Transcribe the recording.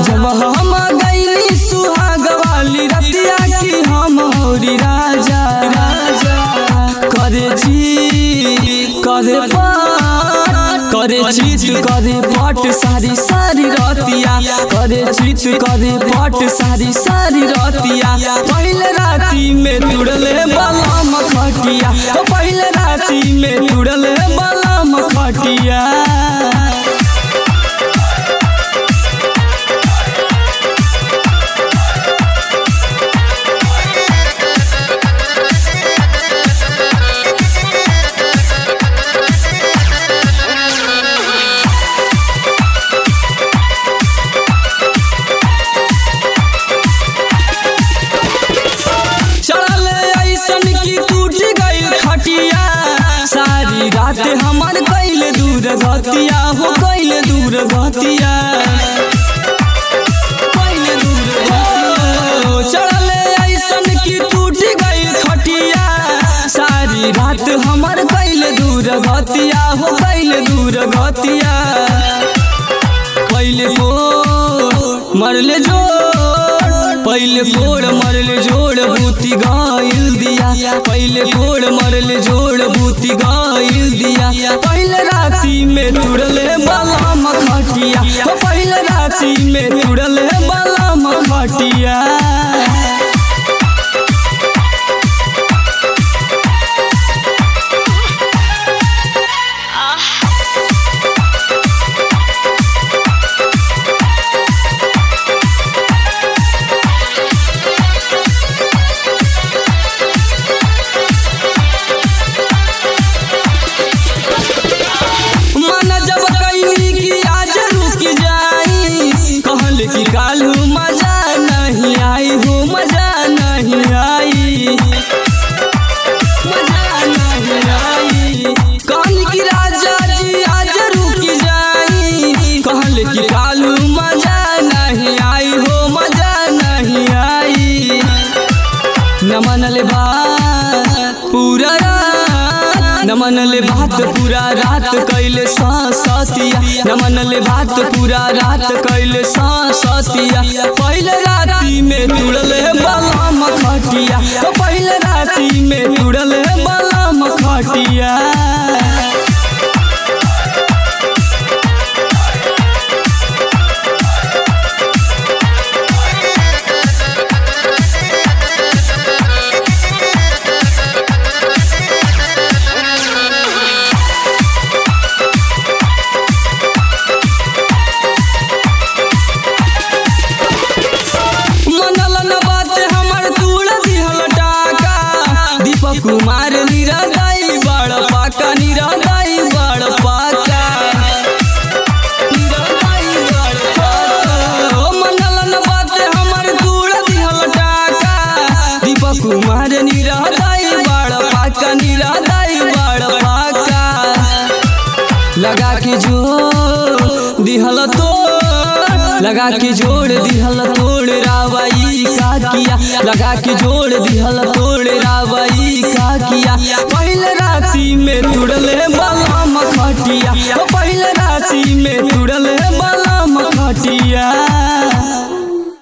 जब हम गईली सुहाग वाली रतिया की हम होरी राजा राजा करे जी करे पाट करे चीत करे पट सारी सारी रतिया करे चीत करे पट सारी सारी रतिया पहले राती में तुड़ले बलम खटिया ओ पहले राती में तुड़ले बलम खटिया चढ़ल ऐसन की टूट गई खटिया सारी रात हमार कैल दूर गतिया हो कैल दूर गतिया कैल दूर गतिया। चढ़ल ऐसन की टूट गई खटिया सारी रात हमार कैल दूर गतिया हो कैल दूर गतिया कैले को मरले जोड़ पहले कोड़ मरले जोड़ बूती गाइल दिया पहले कोड़ मरले जोड़ बूती गाइल दिया पहले राती में तुड़ले बलम खटिया ओ पहले राती में तुड़ले बलम खटिया मन जब कैली कि आज रुक जाई कहल कि कालू मजा नहीं आई हो मजा नहीं आई मजा नहीं आई कहल कि राजा जी आज रुक जाई कहल कि कालू मजा नहीं आई हो मजा नहीं आई न मनले बात पूरा रात न मनले बात पूरा रात कैले सतिया न मनले बात पूरा रात कैले सतिया पहले राती में तुड़ले बलम खटिया ओ पहले राती में तुड़ले बलम खटिया मनल न बात हमर तूड़ दिहल टाका दीपक कुमार निरदाई बड़ पाका निरदाई बड़ पाका निरदाई बड़ पाका। ओ मनल न बात हमर तूड़ दिहल टाका दीपक कुमार निरदाई बड़ पाका निरदाई बड़ पाका लगा के जो दिहल तो लगा के जोड़ दिहल तोड़ रावई का किया लगा के जोड़ दिहल तोड़ रावई का किया पहले राती में तुड़ले बलम खटिया ओ पहले राती में तुड़ले बलम खटिया